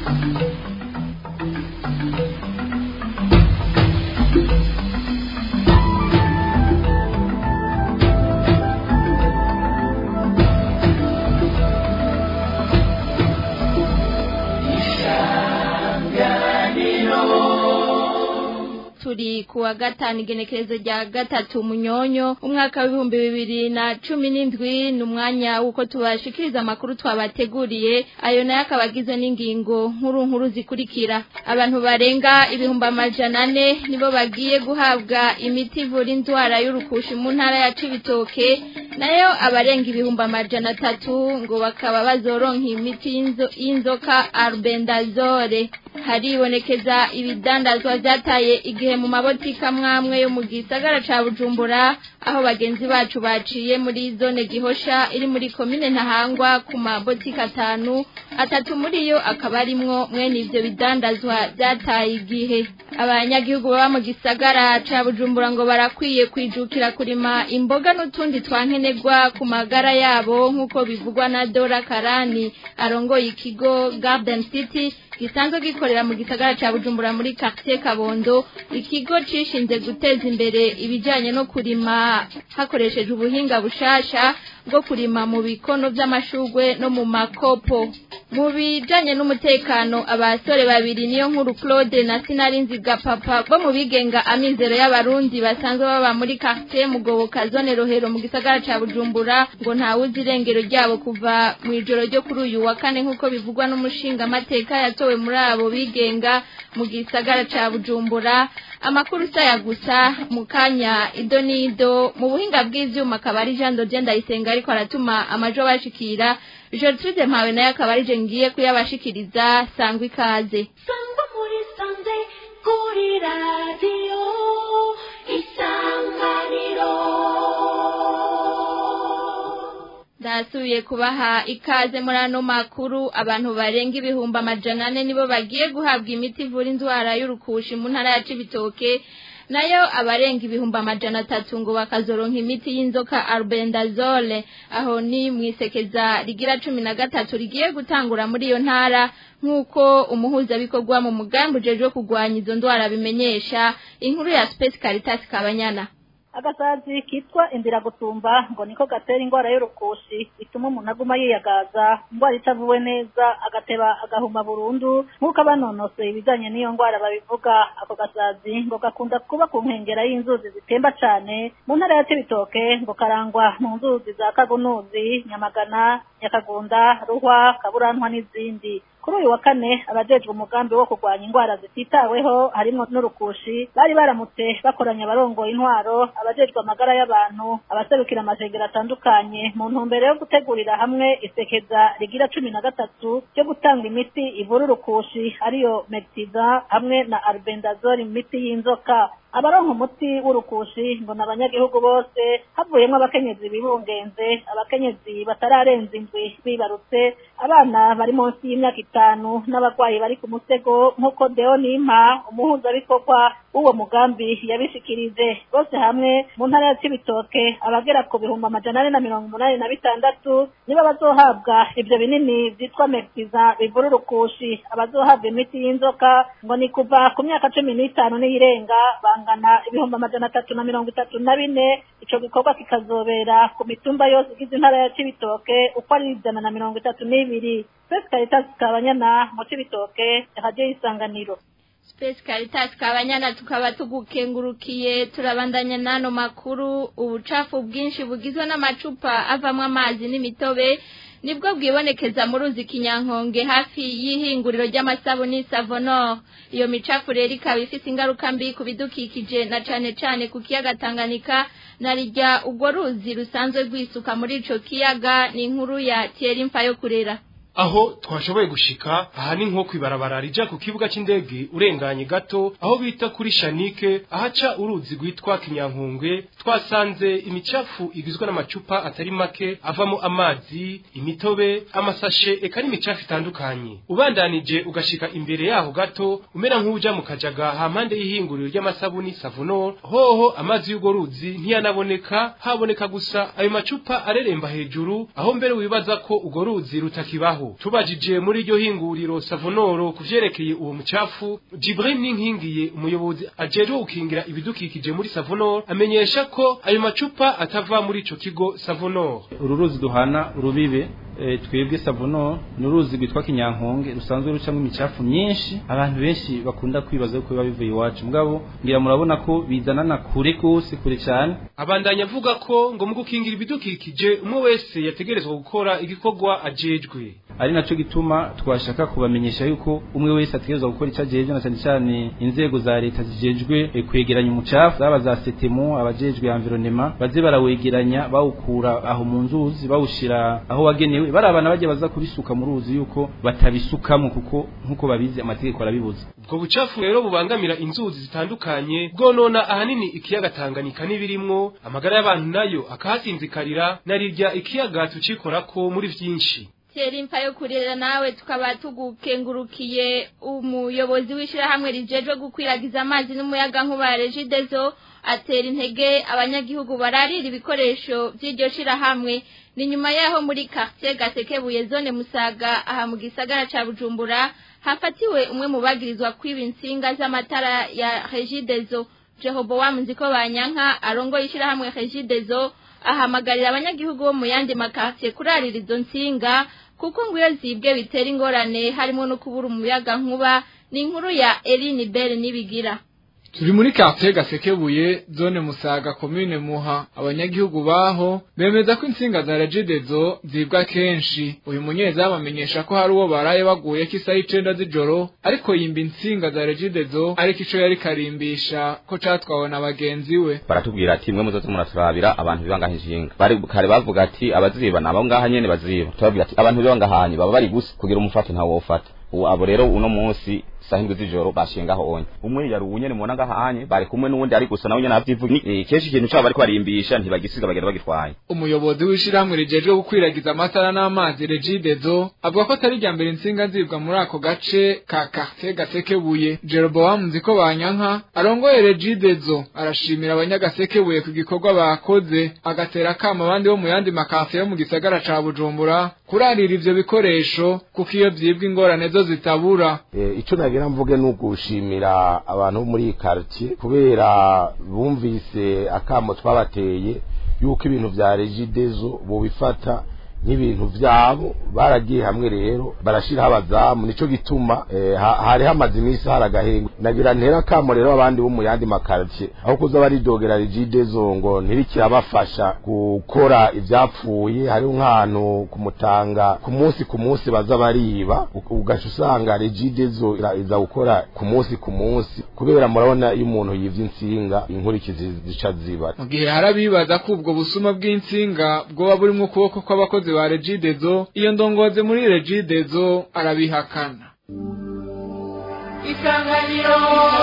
turi kuwa gatanu igenekerezo rya gatatu munyonyo umwaka w'ibihumbi bibiri na cumi n'indwi ni umwanya w'uko tubashikiriza amakuru twabateguriye ayo nayo akaba agizwe n'ingingo nkuru nkuru zikurikira abantu barenga ibihumbi amajana ane nibo bagiye guhabwa imiti ivura indwara y'urukushi mu ntara ya cibitoke nayo abarenga ibihumbi amajana atatu ngo bakaba bazoronka imiti y'inzo- y'inzoka arbendazole haribonekeza ibidandazwa vyataye igihe mu mabotika mwamwe yo mu gisagara ca bujumbura aho bagenzi bacu baciye muri zone gihosha iri muri komine ntahangwa ku mabotika atanu atatu muri yo akaba arimwo mwene ivyo bidandazwa vyataye igihe abanyagihugu baba mu gisagara ca bujumbura ngo barakwiye kwijukira kurima imboga n'utundi twankenerwa ku magara yabo nk'uko bivugwa na dora karani arongoye ikigo garden city gisanzwe gikorera mu gisagara ca bujumbura muri quartier kabondo ikigo cishinze guteza imbere ibijanye no kurima hakoresheje ubuhinga bushasha bwo kurima mu bikono vy'amashurwe no mu makopo mu bijanye n'umutekano abasore babiri niyo nkuru claude na sinarinzi gapapa bo mu bigenga amizero y'abarundi basanzwe baba muri quartier mugoboka zone rohero mu gisagara ca bujumbura ngo ntawuzi irengero ryabo kuva mu ijoro ryo kuri uyu wa kane nk'uko bivugwa n'umushinga amateka yatowe muri abo bigenga mu gisagara ca bujumbura amakuru saya gusa mu kanya ido n'ido mu buhinga bw'ivyuma akaba ari jean dodie ndayisenga ariko aratuma amajo bashikira gertrude mpawe nayo akaba ari je ngiye kuyabashikiriza sangwa ikaze sangwa muri sanze kuri radiyo isanganiro ndasubiye kubaha ikaze muri ano makuru abantu barenga ibihumbi amajana ane nibo bagiye guhabwa imiti ivura indwara y'urukushi mu ntara ya cibitoke nayo abarenga ibihumbi amajana atatu ngo bakazoronka imiti y'inzoka arbendazole aho ni mwisekeza rigira cumi na gatatu rigiye gutangura muri iyo ntara nk'uko umuhuzabikorwa mu mugambi ujejwe kurwanya izo ndwara bimenyesha inkuru ya space caritas kabanyana agasazi kitwa indira gutumba ngo niko gatera indwara y'urukushi bituma umuntu aguma yiyagaza indwara itavuwe neza agateba agahuma burundu nk'uko abanonosoye ibijyanye n'iyo ndwara babivuga ako gasazi ngo gakunda kuba ku nkengera y'inzuzi zitemba cyane mu ntara ya cibitoke ngo karangwa mu nzuzi za kagunuzi nyamagana nyakagunda ruhwa kaburantwa n'izindi kuri uyu wa kane abajejwe umugambi wo kurwanya indwara zititaweho harimo n'urukushi bari baramutse bakoranya abarongoye intwaro abajejwe amagara y'abantu abaserukira amajegera atandukanye mu ntumbero yo gutegurira hamwe isekeza rigira cumi na gatatu ryo gutanga imiti ivura urukushi ariyo metiza hamwe na albendazole imiti y'inzoka abaronka umuti w'urukushi ngo ni abanyagihugu bose havuyemo abakenyezi bibungenze abakenyezi batararenza indwi bibarutse abana bari munsi y'imyaka itanu n'abarwayi bari ku musego nk'uko deo nimpa umuhuzabikorwa w'uwo mugambi yabishikirije bose hamwe mu ntara ya cibitoke abagera ku bihumbi amajana ane na mirongo umunani na bitandatu nibo bazohabwa ivyo binini vyitwa metiza bivura urukushi abazohabwa imiti y'inzoka ngo ni kuva ku myaka cumi n'itanu n'iyirenga bangana ibihumbi amajana atatu na mirongo itatu na bine ico gikorwa kikazobera ku mitumba yose igize intara ya cibitoke uko ari ijana na mirongo itatu n'ibiri twese caritas kabanyana mu cibitoke radiyo y'isanganiro Space Caritas kabanyana tukaba tugukengurukiye turabandanya nano makuru ubucafu bwinshi bugizwe n'amacupa avamwo amazi n'imitobe nibwo bwibonekeza mu ruzi kinyankonge hafi y'ihinguriro ry'amasabuni Savonor iyo micafu rero ikaba ifise ingaruka mbi ku bidukikije na cane cane ku kiyaga Tanganyika na rijya urwo ruzi rusanzwe rwisuka muri ico kiyaga ni inkuru ya Thierry Mfayo kurera aho twashoboye gushika aha ni nko kwibarabara rija ku kibuga c'indege urenganye gato aho bita kuri shanike ahaca uruzi rwitwa kinyankungwe twasanze imicafu igizwe n'amacupa atari make avamo amazi imitobe amasashe eka n'imicafu itandukanye ubandanije ugashika imbere yaho gato umera nk'uja mu kajaga hampande y'ihinguriro ry'amasabuni savonor hoho amazi y'urwo ruzi ntiyanaboneka haboneka gusa ayo macupa areremba hejuru aho mbere wibaza ko urwo ruzi rutakibaho mugabo tubajije muri iryo hinguriro savonoro kuvyerekeye uwo mucafu Jibril Ninkingiye umuyobozi ajejwe gukingira ibidukikije muri savonoro amenyesha ko ayo macupa atava muri ico kigo savonoro uru ruzi duhana urubibe e, twebwe savono ni uruzi rwitwa kinyankonge rusanzwe rucamo imicafu myinshi abantu benshi bakunda kwibaza ko biba bivuye iwacu mugabo ngira murabona ko bizanana kure kose kure cyane abandanya avuga ko ngo mu gukingira ibidukikije umwe wese yategerezwa gukora igikorwa ajejwe ari naco gituma twashaka kubamenyesha yuko umwe wese ategerezwa gukora icyo ajejwe na cyane cyane inzego za leta zijejwe e, kwegeranya umucafu zaba za setemu abajejwe environnement baze barawegeranya bawukura aho mu nzuzi bawushira aho wagenewe bari abana bajya baza kubisuka mu ruzi yuko batabisukamo kuko nkuko babizi amategeko arabibuza ubwo bucafu rero bubangamira inzuzi zitandukanye bwonona ahanini ikiyaga Tanganyika n'ibirimwo amagara y'abantu nayo akahasinzikarira narirya ikiyaga tucikorako muri vyinshi Thierry imfa yo kurera nawe tukaba tugukengurukiye umuyobozi w'ishirahamwe rijejwe gukwiragiza amazi n'umuyaga nkuba Regideso atera intege abanyagihugu bararira ibikoresho by'iryo shirahamwe ni nyuma yaho muri quartier Gasekebuye zone Musaga aha mu gisagara ca Bujumbura hafatiwe umwe mu bagirizwa kwiba insinga z'amatara ya Regideso Jehoboam Nziko Banyanka arongo ishirahamwe Regideso ahamagarira abanyagihugu bo mu yandi makartier kurarira izo nsinga kuko ngo iyo zibwe bitera ingorane harimo no kubura umuyaga nkuba ni inkuru ya Eline Bell nibigira turi muri quartier gasekebuye zone musaga commune muha abanyagihugu baho bemeza ko insinga za regidezo zibwa kenshi uyu munyezamu amenyesha ko hari uwo baraye baguye ko isaha icenda z'ijoro ariko yimba insinga za regidezo ariko ico yari karimbisha ko catwawe na bagenzi we baratubwira ati mwe muzoze muraturabira abantu bibangaho inshinga bari kare bavuga ati abaziba nabo ngaha nyene baziba turabwira ati abantu bibangahanye baba bari gusa kugira umufate ntawo wofata ubu abo rero uno munsi saa hindwi z'ijoro bashingaho onye umwe yari uwunyene mubona ngahanye bari kumwe n'uwundi ari gusa nawe nyene avyivuga eh, kenshi ikintu cabo bariko barimbisha ntibagisiga bagenda bagitwaye umuyobozi w'ishirahamwe rijejwe gukwiragiza amatara n'amazi regidezo avuga ko atari irya mbere insinga zibwa muri ako gace ka quartier gasekebuye jeroboam nziko banyanka arongoye regidezo arashimira abanyagasekebuye ku gikorwa bakoze agatera akama abandi bo mu yandi makartier yo mu gisagara ca bujumbura kurarira ivyo bikoresho kuko iyo vyibwa ingorane zo zitabura icyo nagira mvuge ni ugushimira abantu bo muri iyi quartier kubera bumvise akamo twabateye yuko ibintu vya regidezo bobifata nk'ibintu vyabo baragiye hamwe rero barashiraho abazamu nico gituma eh, ha- hari hamaze iminsi hari agahengo nagira ntera kamo rero abandi bo mu yandi makartie aho kuza baridogera rigidezo ngo ntirikirabafasha gukora ivyapfuye hariho nk'ahantu kumutanga ku munsi ku munsi baza bariba u- ugaca usanga regidezo ira- iza gukora ku munsi ku munsi kubera murabona iyo umuntu yivye insinga inkurikizi zica ziba mu gihe hari abibaza ko ubwo busuma bw'insinga bwoba burimwo ukuboko kw'abakozi ba regidezo iyo ndongozi muri regidezo arabihakana isanganiro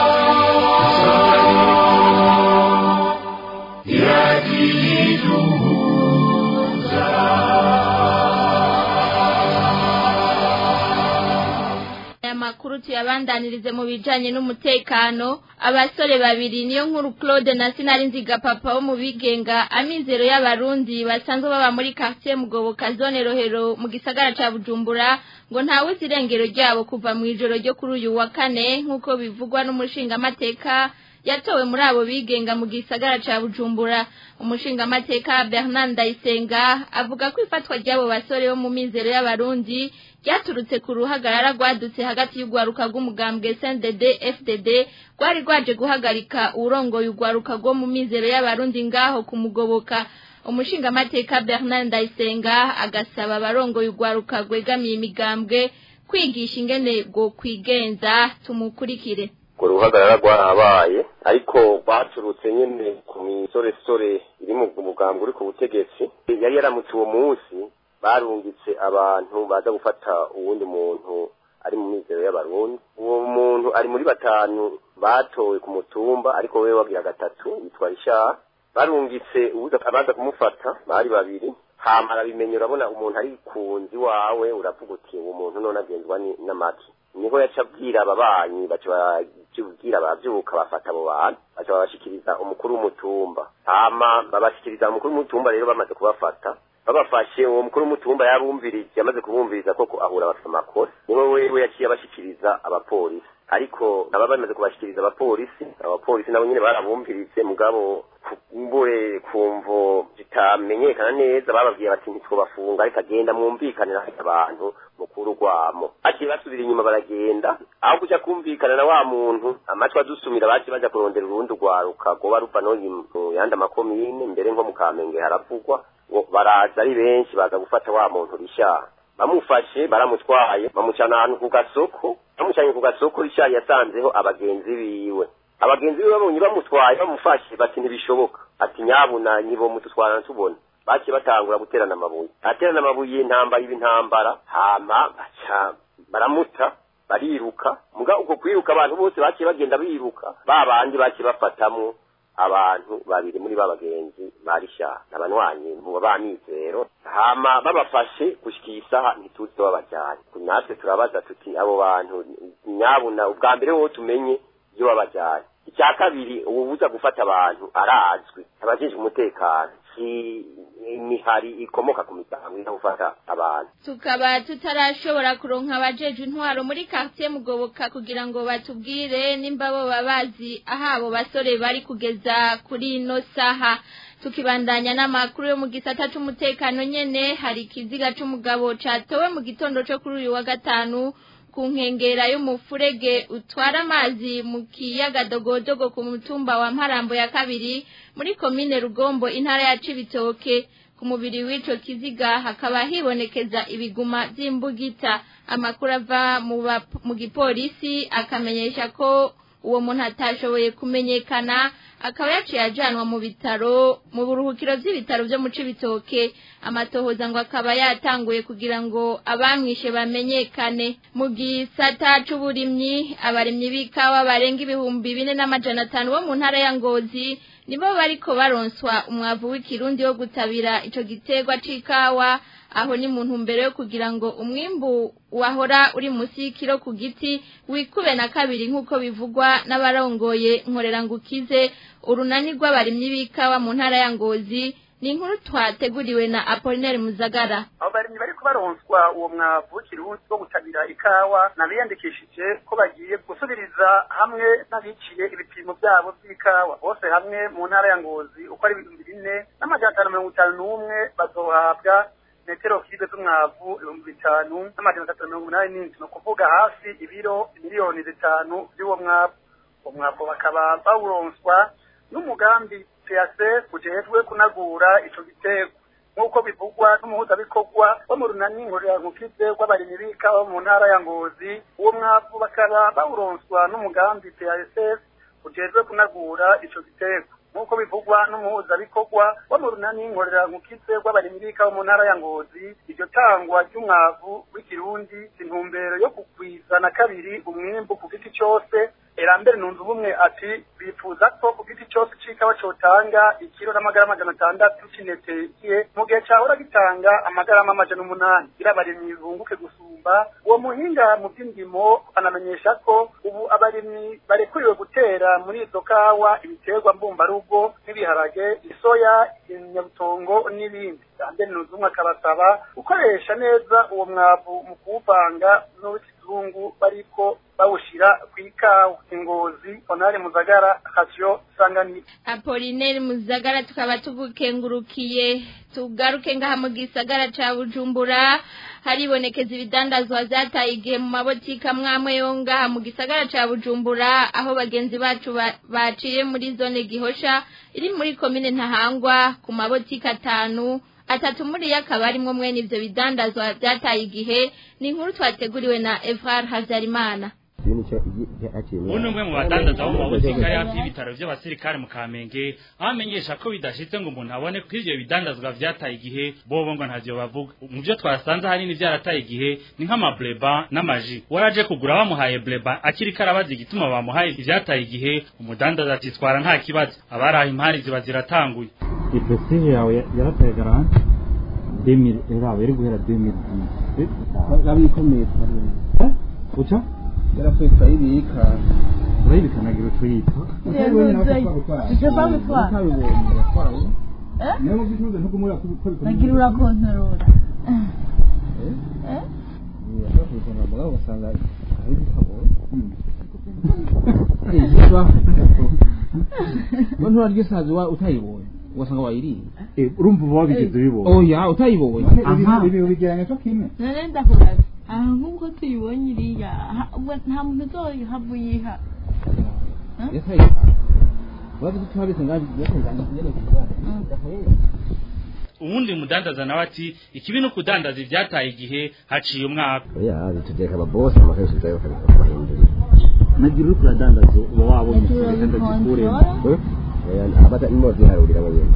aya makuru tuyabandanirize mu bijanye n'umutekano abasore babiri niyo nkuru Claude na Sinarinziga papa wo mu bigenga amizero y'abarundi basanzwe baba muri quartier Mugoboka zone Rohero mu gisagara ca Bujumbura ngo ntawe zirengero ryabo kuva mu ijoro ryo kuri uyu wa kane nk'uko bivugwa n'umushinga amateka yatowe muri abo bigenga mu gisagara ca Bujumbura umushinga amateka Bernard Ndayisenga avuga ko ifatwa ry'abo basore bo mu mizero y'abarundi ryaturutse ku ruhagarara rwadutse hagati y'urwaruka rw'umugambwe SNDD FDD rwari rwaje guhagarika urongoye urwaruka rwo mu mizero y'abarundi ngaho kumugoboka umushinga amateka Bernard Ndayisenga agasaba abarongoye urwaruka rwegamiye imigambwe kwigisha ingene rwo kwigenza tumukurikire urwo ruhagarara rwarabaye ariko baturutse nyine ku misoresore iri mu mugambwe uri ku butegetsi yari yaramutse uwo munsi barungitse abantu baza gufata uwundi muntu ari mu mizero y'abarundi uwo muntu ari muri batanu batowe ku mutumba ariko wewe wagira gatatu yitwa Richard barungitse uwuza abaza kumufata bari babiri hama arabimenye urabona umuntu ari ku nzi wawe uravuga uti uwo muntu none agenzwa ni- n'amaki niho yaca abwira ababanyi baca babwira abavyuka bafata abo bantu baca babashikiriza umukuru w'umutumba hama babashikiriza umukuru w'umutumba rero bamaze kubafata babafashe uwo mukuru w'umutumba yarumvirije yamaze kubumviriza koko ahura bafite amakosa niwe wewe yaciye abashikiriza abapolisi ariko aba bamaze kubashikiriza abapolisi abapolisi nabo nyine barabumviritse mugabo kumbure kumvo zitamenyekana neza bababwiye bati ntitwobafunga ariko agenda mwumvikanira abantu mukuru rwamo baciye basubira inyuma baragenda aho kuja kumvikana na wa muntu amatwi adusumira baciye baja kurondera urundi rwaruka rwoba ruva no mu yandi amakomine mbere nko mu kamenge haravugwa ngo baraza ari benshi baza gufata wa muntu rishaha bamufashe baramutwaye bamucana ahantu ku gasoko bamucanye ku gasoko rishaha yasanzeho abagenzi biwe abagenzi biwe babonye bamutwaye bamufashe bati ntibishoboka ati nyabuna nibo mututwarana tubona baciye batangura guterana amabuye aterana amabuye intambara iba intambara hama baca baramuta bariruka muga uko kwiruka abantu bose baciye bagenda biruka ba bandi baciye bafatamwo abantu babiri muri ba bagenzi barisha abanwanyi mu bamizero hama babafashe gushika iyi saha ntituzi babajyanye natwe turabaza tuti abo bantu nyabuna ubwa mbere wowe tumenye iyo babajyanye icya kabiri ububuza gufata abantu arazwi abajejwe umutekano si imihari ikomoka ku miryango iri gufata abantu tukaba tutarashobora kuronka abajeje intwaro muri quartier mugoboka kugira ngo batubwire nimba bo babazi aho abo basore bari kugeza kuri ino saha tukibandanya n'amakuru yo mu gisata c'umutekano nyene hari ikiziga c'umugabo catowe mu gitondo co kuri uyu wa gatanu ku nkengera y'umufurege utwara amazi mu kiyaga dogodogo ku mutumba wa mparambo ya kabiri muri komine rugombo intara ya cibitoke ku mubiri w'ico kiziga hakaba hibonekeza ibiguma vy'imbugita amakuru ava mu bap- mu gipolisi akamenyesha ko uwo muntu atashoboye kumenyekana akaba yaciye ajanwa mu bitaro mu buruhukiro vy'ibitaro vyo mu cibitoke amatohoza ngo akaba yatanguye kugira ngo abamwishe bamenyekane mu gisata c'uburimyi abarimyi b'ikawa barenga ibihumbi bine n'amajana atanu bo mu ntara ya ngozi nibo bariko baronswa umwavu w'ikirundi wo gutabira ico giterwa c'ikawa aho ni mu ntumbero yo kugira ngo umwimbu wahora uri munsi y'ikiro ku giti wikube na kabiri nk'uko bivugwa n'abarongoye nkorera ngo ukize urunani rw'abarimyi b'ikawa mu ntara ya ngozi ni inkuru twateguriwe na apolinaire muzagara abo barimyi bariko baronswa uwo mwavu w'ikirundi wo gutabira ikawa nabiyandikishije ko bagiye gusubiriza hamwe n'abiciye ibipimo byabo by'ikawa bose hamwe mu ntara ya ngozi uko ari ibihumbi bine n'amajana atanu mirongo itanu n'umwe bazohabwa metero kibe z'umwavu ibihumbi bitanu n'amajana atatu na mirongo inani n'indwi ni ukuvuga hafi ibiro miliyoni zitanu by'uwo mwavu uwo mwavu bakaba bawuronswa n'umugambi PAC ujejwe kunagura ico giterwa nk'uko bivugwa n'umuhuzabikorwa wo mu runani nkorerankukide rw'abarimyi b'ikawa mu ntara ya ngozi uwo mwavu bakaba bawuronswa n'umugambi PASF ujejwe kunagura ico giterwa nk'uko bivugwa n'umuhuzabikorwa wo mu runani nkorerankukide rw'abarimyi b'ikawa mu ntara ya ngozi iryo tangwa ry'umwavu w'ikirundi intumbero yo kugwiza na kabiri umwimbu ku giti cose erambere nunze ubumwe ati bifuza ko ku giti cyose c'ikawa cotanga ikiro n'amagarama amajana atandatu c'intete igihe mu gihe cahora gitanga amagarama amajana umunani kugira abarimyi bunguke gusumba uwo muhinga mu by'indimo anamenyesha ko ubu abarimyi barekuriwe gutera muri izo kawa ibiterwa mbumbarugo nk'ibiharage isoya inyabutongo n'ibindi kandi nunze ubumwe akabasaba gukoresha neza uwo mwavu mu kuwuvanga n'uw'ikizungu bariko bawushira kw'ikawa ingozi onare muzagara kasyo sanganiro apolinaire muzagara tukaba tugukengurukiye tugaruke ngaha mu gisagara ca bujumbura haribonekeza ibidandazwa vyataye igihe mu mabotiki amwamwe yo ngaha mu gisagara ca bujumbura aho bagenzi bacu ba- baciye muri zone gihosha iri muri komine ntahangwa ku mabotiki atanu atatu muri yo akaba arimwo mwene ivyo bidandazwa vyataye igihe ni inkuru twateguriwe na Evrard Havyarimana ubu ni umwe mu badandaza bo mu mabutike ari hafi y'ibitaro by'abasirikare mu kamenge aho amenyesha ko bidashitse ngo umuntu abone ko ivyo bidandazwa vyataye igihe bobo ngo ntavyo bavuga mu vyo twasanze ahanini vyarataye igihe ni nk'amableba n'amaji waraje kugura bamuhaye bleba akiri karabaza igituma bamuhaye ivyataye igihe umudandaza ati twara nta kibazo abaraha impari ziba ziratanguye iprestige yawe yarataye garante demiri eraba iri guhera demiri abikomeye uca yarapfuye turayibika urayibikanagira utuyita utabibonye nawe twagutwara utabibonye yatwawe niyo mu by'ucuruza ntugumura ko bikomeye nagira urakontorora ashobora kubikora mugabo ugasanga ari bitabo we nturarya isazi wa utayibonye ugasanga wayiriye urumva uba wabigeze ubibona oya utayibonye aha ibi ubigeranya cyo kimwe none ndakubaza aha nk'uko tuyibonye iriya ha- ubwo nta muntu uzohava uyiha yatayiha urazi ko tuhabise ngaho yatunganya nyene kugana uwundi mudandaza nawe ati ikibi no kudandaza ivyataye igihe haciye umwaka oya bitugeka ababosi amakenshi zayo bakabahindurira nagira uri kuradandaza uba wabonye ikintu ndagikuremo abata imo ziharurira nyene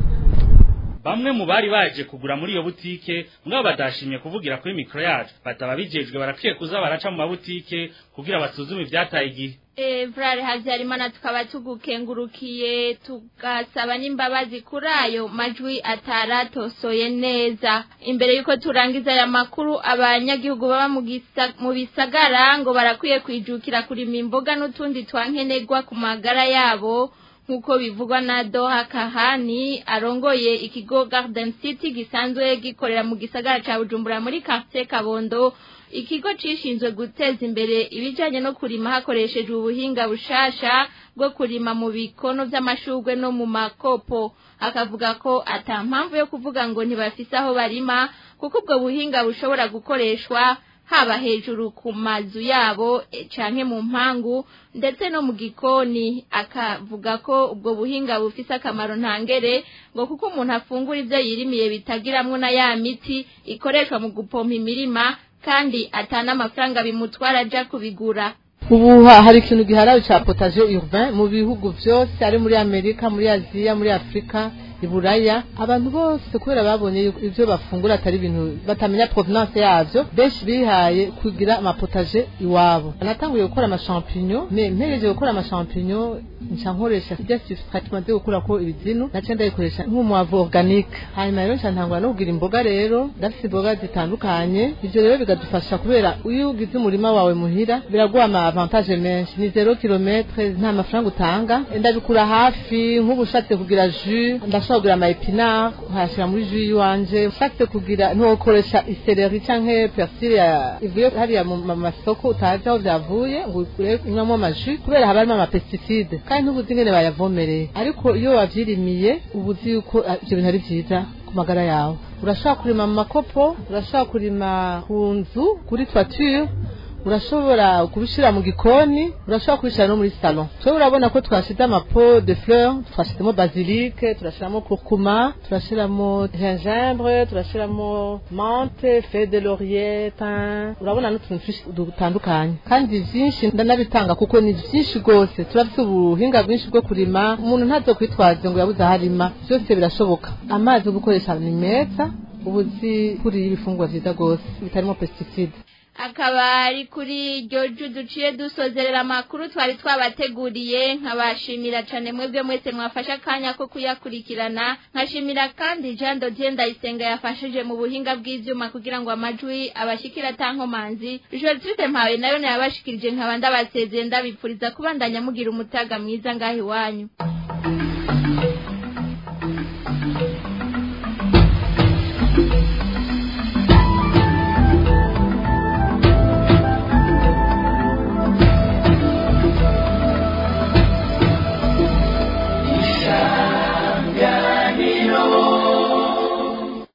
bamwe mu bari baje kugura muri iyo butike mugabo badashimye kuvugira kuri mikro yacu bataba bijejwe barakwiye kuza baraca mu mabutike kugira basuzume ivyataye igihe Evrare Havyarimana tukaba tugukengurukiye tugasaba n'imbabazi kuri ayo majwi ataratosoye neza imbere yuko turangiza aya makuru abanyagihugu baba mu gisa- mu bisagara ngo barakwiye kwijukira kurima imboga n'utundi twankenerwa ku magara yabo nk'uko bivugwa na Doha Kahani arongoye ikigo Garden City gisanzwe gikorera mu gisagara ca Bujumbura muri quartier Kabondo ikigo cishinzwe guteza imbere ibijanye no kurima hakoreshejwe ubuhinga bushasha bwo kurima mu bikono vy'amashurwe no mu makopo akavuga ko ata mpamvu yo kuvuga ngo ntibafise aho barima kuko ubwo buhinga bushobora gukoreshwa haba hejuru ku mazu yabo eh, canke mu mpangu ndetse no mu gikoni akavuga ko ubwo buhinga bufise akamaro ntangere ngo kuko umuntu afungura ivyo yirimiye bitagiramwo na ya miti ikoreshwa mu gupompa imirima kandi atana amafaranga bimutwara aja kubigura ubu ha- hari ikintu giharawe ca potaje urbain mu bihugu vyose ari muri amerika muri aziya muri afurika iburaya abantu bose kubera babonye yuko ivyo bafungura atari ibintu batamenya provenance yavyo benshi bihaye kugira amapotaje iwabo natanguye gukora amashampinyo me mpereje gukora amashampinyo nca nkoresha sirya substrate maze gukurako ibizinu naca ndayikoresha nk'umwavu organique hanyuma rero nca ntangura no kugira imboga rero ndafise imboga zitandukanye ivyo rero bigadufasha kubera iyo ugize umurima wawe muhira biraguha ama avantage menshi ni zero kilometre nta mafaranga utanga ndabikura hafi nk'ubu ushatse kugira jus ndashobora kugira ama epinard nkayashira muri jus yiwanje ushatse kugira ntukoresha iseleri canke persile ya- ivuye hariya mu ma- masoko utazi aho vyavuye ngo ukure inywamo amajus kubera haba harimo ama pesticide kandi ntubuzi ingene bayavomereye ariko iyo wavyirimiye uba uzi yuko ah, ivyo bintu ari vyiza ku magara yawe urashobora kurima mu makopo urashobora kurima ku nzu kuri toiture urashobora kubishira mu gikoni urashobora kubishira no muri salon twe urabona ko twashize amapo de fleur twashizemo basilique turashiramo kurkuma turashiramo gingembre turashiramo menthe feuille de laurier thym urabona n'utuntu twinshi dutandukanye kandi vyinshi ndanabitanga kuko ni vyinshi rwose turafise ubuhinga bwinshi bwo kurima umuntu ntazokwitwaze ngo yabuze aho arima vyose birashoboka amazi yo gukoresha ni meza ubuzi kuri ibifungurwa vyiza rwose bitarimo pesticide akaba ari kuri iryo ju duciye dusozerera amakuru twari twabateguriye nkabashimira cyane mwebwe mwese mwafashe akanya ko kuyakurikirana nkashimira kandi jean dodier ndayisenga yafashije mu buhinga bw'ivyuma kugira ngo amajwi abashikira atankomanzi josite mpawe nayo nayabashikirije nkaba ndabasezeye ndabipfuriza kubandanya mugira umutaga mwiza ngaho iwanyu